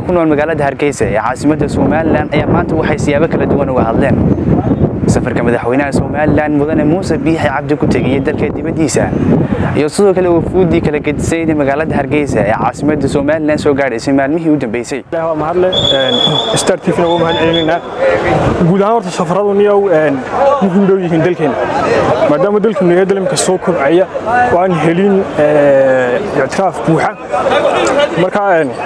ku nool magaalada hargeysa ee caasimadda somalilan ayaa maanta waxay siyaabo kala duwan uga hadleen safarka madaxweynaha somalilan mudane muuse biixi cabdi ku tegiyey dalka dibaddiisa iyo sidoo kale wafuuddii kala gedisayda magaalada hargeysa ee caasimadda somalilan soo gaadhaysay maalmihii u dambeysay waa mahadle star tvna ugu mahad celinaynaa guud ahaan horta safaradu niyow muhiim dhow yihiin dalkeena maadaama dalkeenu yahay dalmka soo kobcaya oo aan helin ictiraaf buuxa marka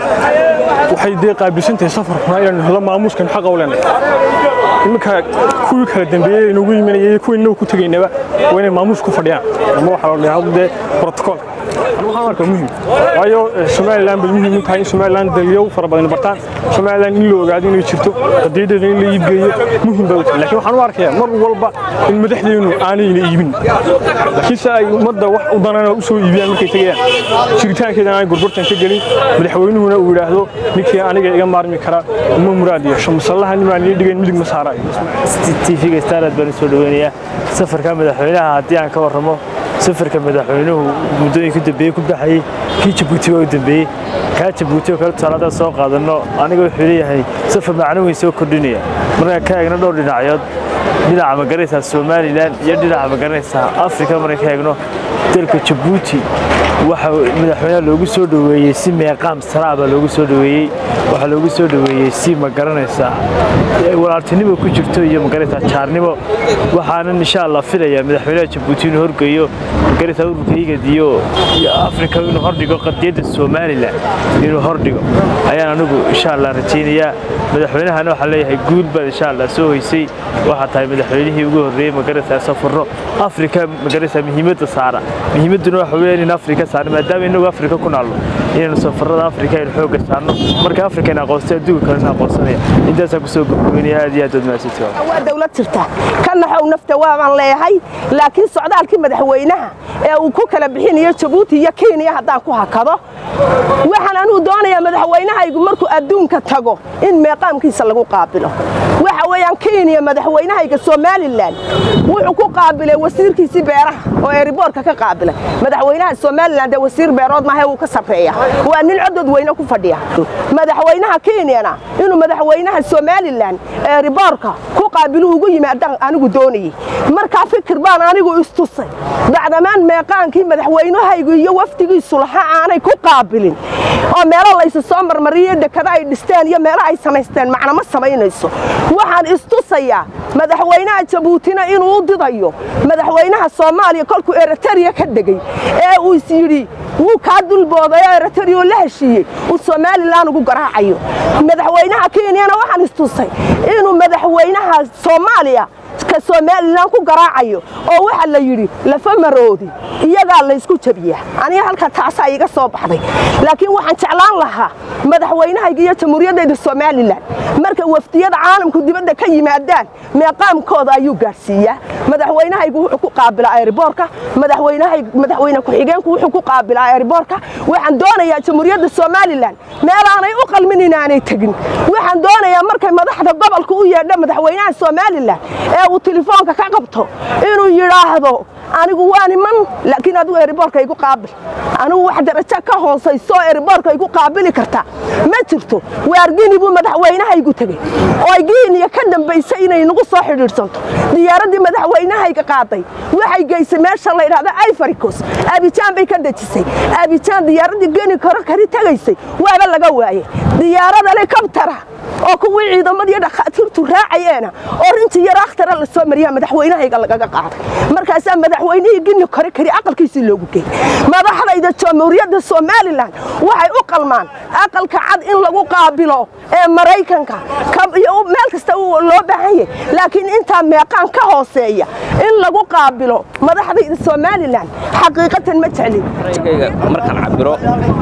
waxay dee qaabilsan tahay safarkuna inaynu helo maamuuskan xaqa u leenahay iminka kuwii kala dambeeyey inagu yiminayay kuwii inagu ku tegaynaba waa inay maamuus ku fadhiyaan ama waxaa la dhahdo dee protocolka waxaan arkaa muhiim waayo somalilan bay muhiim u tahay in somalilan dalyow fara badan bartaan somalilan in la ogaado inay jirto qadiyadeeda in la iibgeeyo muhiim bay u tahay laakiin waxaan u arkayaa mar walba in madaxdeenu aanayna iibin laakiin se ay ummadda wax u danana u soo iibiyaan markay tegayaan jiritaankeedana aanay gurgurtan ka gelin madaxweynuhuna uu yidhaahdo ninkii aniga iga maarmi kara uma muraad yeesho masallaha nimaan ii dhigayn midig ma saaraayo tvga starad baan soo dhaweynayaa safarka madaxweynaha haddii aan ka warramo safarka madaxweynuhu muddooyinka dambeeyey ku baxayey kii jabuuti waa u dambeeyey kaa jabuuti oo kale tusaaladaa soo qaadanno aniga wuxuu leeyahay safar macno weyn soo kordhinaya markaan ka eegno dhowr dhinacyood dhinaca magaranaysaa somalilan iyo dhinaca magaranaysaa afrika markaan ka eegno dalka jabuuti waxa madaxweynaha loogu soo dhoweeyey si meeqaam saraa baa loogu soo dhoweeyey waxaa loogu soo dhoweeyey si magaranaysaa walaaltinimo ku jirto iyo magaranaysaa jaarnimo waxaanan insha allah filayaa madaxweynaha jabuuti inuu horgeeyo magaranaysaa ururka igad iyo afrika inuu hordhigo qadiyadda somalilan inuu hordhigo ayaan anigu insha allah rajaynayaa madaxweynahana waxaa leeyahay guul baad insha allah soo hoysay waxaa tahay madaxweynihii ugu horreeyey magaranaysaa safarro afrika magaranaysaa muhiimadda saara muhiimadduna waxa weeyaan in afrika saarno maadaama inagu afrika ku naalno inaynu safarrada afrika aynu xoogga saarno marka afrika in aqoonsay adduunka kalena aqoonsanaya intaasaan kusoo gobgobeynaya aad iyo aad waad mahadsantihi waa dawlad jirta ka naxow nafta waabaan leeyahay laakiin socdaalkii madaxweynaha ee uu ku kala bixinayo jabuuti iyo kenya haddaan ku hakado waxaan anuu doonayaa madaxweynahaygu markuu adduunka tago in meeqaamkiisa lagu qaabilo waxa weeyaan kenya madaxweynahayga somalilan wuxuu ku qaabilay wasiirkiisii beeraha oo eriboorka ka qaabilay madaxweynaha somalilan dee wasiir beerood maahe wuu ka sarreeya waa nin codod weyne ku fadhiya madaxweynaha kenyana inuu madaxweynaha somalilan eriboorka ku qaabilu ugu yimaadaan anigu doonayey markaa fikir baan anigu istusay bacdamaan meeqaankii madaxweynahaygu iyo wafdigiisu laha aanay ku qaabilin oo meelo laysu soo marmariyo dekada ay dhisteen iyo meelo ay samaysteen macna ma samaynayso waxaan istusayaa madaxweynaha jabuutina inuu u didayo madaxweynaha soomaaliya kolkuu eritariya ka dhegey ee uu is yidhi wuu kaa dulbooday oo eritariya oo la heshiiyey uu somalilan ugu garaacayo madaxweynaha kenyana waxaan istusay inuu madaxweynaha soomaaliya ka somalilan ku garaacayo oo waxa la yidhi lafa maroodi iyagaa laysku jabiyaa aniga halka taasaa iga soo baxday laakiin waxaan jeclaan lahaa madaxweynahayga iyo jamhuuriyaddayda somalilan marka wafdiyada caalamku dibadda ka yimaadaan meeqaamkooda ayuu gaadhsiiyaa madaxweynahaygu wuxuu ku qaabilaa airboorka madaxweyne ku-xigeenku wuxuu ku qaabilaa airboorka waxaan doonayaa jamhuuriyadda somalilan meelaanay u qalmin inaanay tegin waxaan doonayaa markay madaxda gobolka u yeedho madaxweynaha somalilan ee uu telefoonka ka qabto inuu yidhaahdo anigu waa niman laakiin adigu eriboorka igu qaabil anigu wax darajo ka hoosayso eriboorka igu qaabili karta ma jirto waargini buu madaxweynahaygu tegey oo giiniya ka dambaysay inay nagu soo xidhiidhsanto diyaaraddii madaxweynahayga qaaday waxay geysay meesha la yidhahdo ifaricos abijaan bay ka dejisay abijaan diyaaraddii geni karo kari tegaysay waaba laga waayey diyaarad helikabtara oo kuwii ciidamadii dhakhaatiirtu raacayeena oo rintii yar akhtara la soo mariyaa madaxweynahayga lagaga qaaday markaasaa madaxweynihii gini kore kari aqalkiisii loogu geeyey madaxdayda jamhuuriyadda somalilan waxay u qalmaan aqalka cad in lagu qaabilo ee maraykanka meel kasta loo baahan yahay laakiin intaa meeqaan ka hooseeya in lagu qaabilo madaxdayda somalilan xaqiiqatan ma jeclin markaan cabiro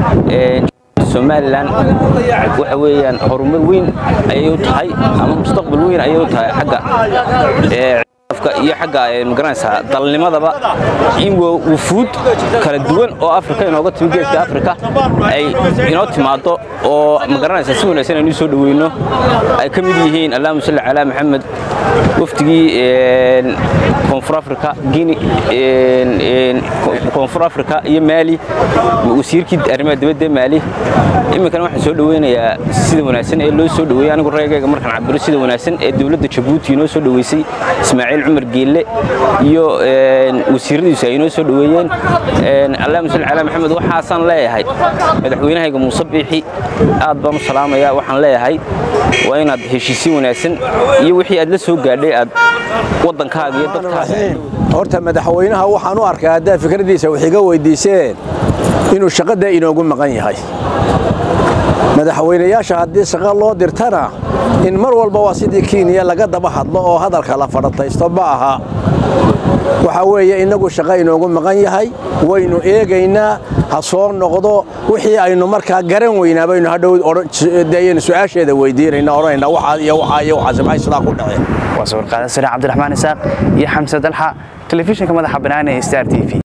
somalilan waxa weeyaan horumar weyn ayay u tahay ama mustaqbal weyn ayay u tahay xagga ictiraafka iyo xagga magaranaysaa dalnimadaba in wufuud kala duwan oo afrika inooga timi geeska afrika ay inoo timaado oo magaranaysaa si wanaagsan aynu soo dhaweyno ay ka mid yihiin allahuma salli calaa maxamed wafdigii koonfur afrika gini koonfur afrika iyo maali wasiirkii arrimaha dibadda maali iminkana waxaan soo dhaweynayaa sida wanaagsan ee loo soo dhaweeyey anigu reegayga markaan cabiro sida wanaagsan ee dowladda jabuuti inoo soo dhaweysay ismaaciil cumar geelle iyo wasiiradiisu ay inoo soo dhaweeyeen allahuma salli calaa maxamed waxaasaan leeyahay madaxweynahayga muuse biixi aad baan u salaamayaa waxaan leeyahay waa inaad heshiisiin wanaagsan iyo wixii aad la soo gaadhay aad waddankaaga iyo dadkaaga horta madaxweynaha waxaan u arkaa haddaad fikradiisa wax iga weydiiseen inuu shaqada inoogu maqan yahay madaxweynayaasha haddii shaqo loo dirtana in mar walba waa sidii kenya laga daba hadlo oo hadalka la fadhataysto ma aha waxa weeye innagu shaqo inoogu maqan yahay waynu eegaynaa ha soo noqdo wixii aynu markaa garan weynaa baynu hadhow aynu su-aasheeda weydiinayna odhanayna waxaa iyo waxaa iyo waxaase maxay sidaa ku dhaceen waa sawir qaada sare cabdiraxmaan isaaq iyo xamse dalxa telefishinka madaxa bannaan ee star t v